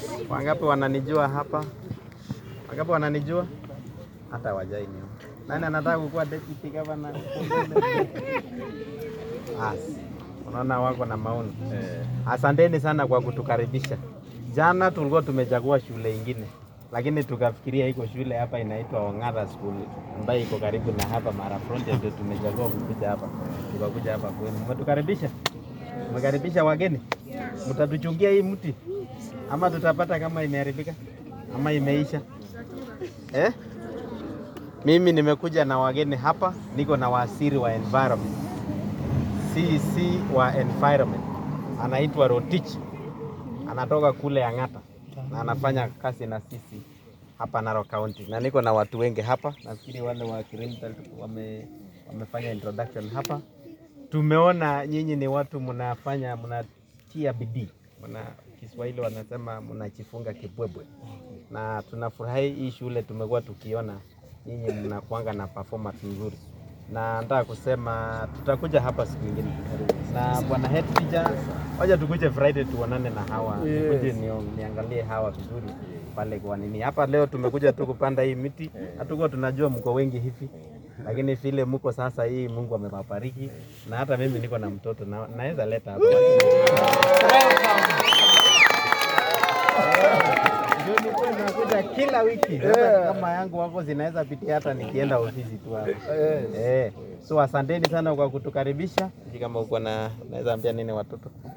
Wangapi wananijua hapa? Wangapi wananijua? Hata wajaini. Nani anataka kukuwa deputy governor? As. Unaona wako na maono. Asanteni sana kwa kutukaribisha. Jana tulikuwa tumechagua shule ingine, lakini tukafikiria iko shule hapa inaitwa Ong'ata School ambayo iko karibu na hapa Mara Frontier, ndio tumechagua kukuja hapa, tukakuja hapa kwenu. Mmetukaribisha, mmekaribisha wageni. Mtatuchungia hii mti ama tutapata kama imeharibika ama imeisha eh? Mimi nimekuja na wageni hapa, niko na waziri wa environment, CC wa environment anaitwa Rotich, anatoka kule Ang'ata na anafanya kazi na sisi hapa Narok County, na niko na watu wengi hapa. Nafikiri wale wa Kirimtal wame, wamefanya introduction hapa. Tumeona nyinyi ni watu mnafanya mnatia bidii, mna Kiswahili wanasema mnachifunga kibwebwe, na tunafurahi hii shule tumekuwa tukiona nyinyi mnakuanga na performance nzuri, na nataka kusema tutakuja hapa siku nyingine na bwana head teacher, wacha tukuje Friday tuonane na hawa nikuje nio- niangalie hawa vizuri pale kwa nini hapa. Leo tumekuja tu kupanda hii miti, hatukuwa tunajua mko wengi hivi, lakini vile mko sasa, hii Mungu amewabariki, na hata mimi niko na mtoto na, naweza leta hapa Ndio nilikuwa nakuja kila wiki Sasa kama yangu wako zinaweza pitia hata nikienda ofisi tu hapa eh. So asanteni sana kwa kutukaribisha. Sijui kama uko na unaweza ambia nini watoto